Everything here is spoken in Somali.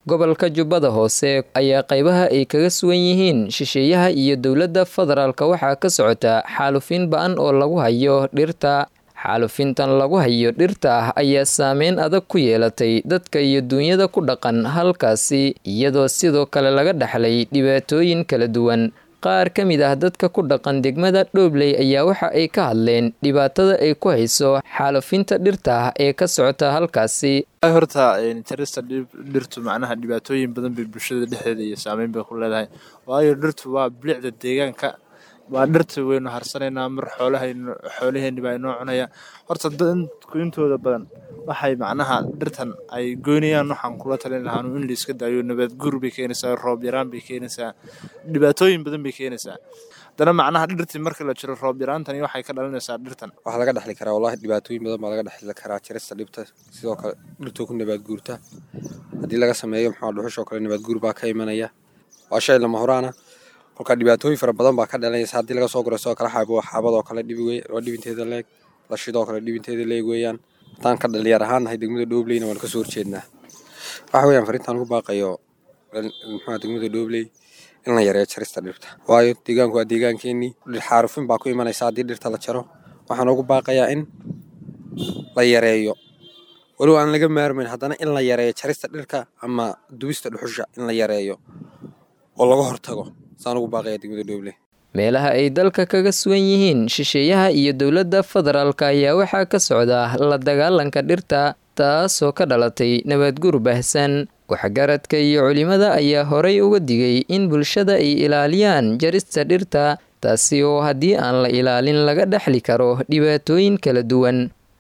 gobolka jubbada hoose ayaa qaybaha ay kaga sugan yihiin shisheeyaha iyo dowladda federaalka waxaa ka socota xaalufin ba-an oo lagu hayo dhirta xaalufintan lagu hayo dhirta ah ayaa saameyn adag ku yeelatay dadka iyo duunyada ku dhaqan halkaasi iyadoo sidoo kale laga dhaxlay dhibaatooyin kala duwan qaar ka mid ah dadka ku dhaqan degmada dhoobley ayaa waxa ay ka hadleen dhibaatada ay ku hayso xaalufinta dhirta ah ee ka socota halkaasi horta jarista dhirtu macnaha dhibaatooyin badan bay bulshada dhexdeeda iyo saameyn bay ku leedahay waayo dhirtu waa bilicda deegaanka waa dhirta waynu harsanaynaa mar xoolahaynu xoolaheenni baa inoo cunaya horta dadku intooda badan waxay macnaha dhirtan ay goynayaan waxaan kula talin lahaanu in la iska daayo nabad guur bay keenaysaa roob yaraan bay keenaysaa dhibaatooyin badan bay keenaysaa haddana macnaha dhirtii marka la jiro roob yaraantani waxay ka dhalinaysaa dhirtan waxaa laga dhexli karaa wallahi dhibaatooyin badan baa laga dhexli karaa jarista dhibta sidoo kale dhirtoo ku nabaad guurta haddii laga sameeyo maxaa dhuxushoo kale nabaad guur baa ka imanaya waa shay lama horaana kolka dhibaatooyin fara badan baa ka dhalanaysa haddii laga soo guro sidoo kale xaabo xaabadoo kale dhibi wey waa dhibinteeda leeg lashidoo kale dhibinteeda leeg weeyaan haddaan ka dhalinyar ahaan nahay degmada dhoobleyna waan kasoo horjeednaa waxa weeyaan fariintaan ugu baaqayo muxua degmada dhoobley in la yareeyo jarista dhirta waayo deegaanku waa deegaankeenii dhir xaarufin baa ku imanaysa haddii dhirta la jaro waxaan ugu baaqayaa in la yareeyo walow aan laga maarmayn haddana in la yareeyo jarista dhirka ama dubista dhuxusha in la yareeyo oo laga hortago saan ugu baaqaya degmada dhoobley meelaha ay dalka kaga sugan yihiin shisheeyaha iyo dowladda federaalka ayaa waxaa ka socda la dagaalanka dhirta taasoo ka dhalatay nabadguur baahsan waxgaradka iyo culimada ayaa horay uga digay in bulshada ay ilaaliyaan jarista dhirta taasi oo haddii aan la ilaalin laga dhexli karo dhibaatooyin kala duwan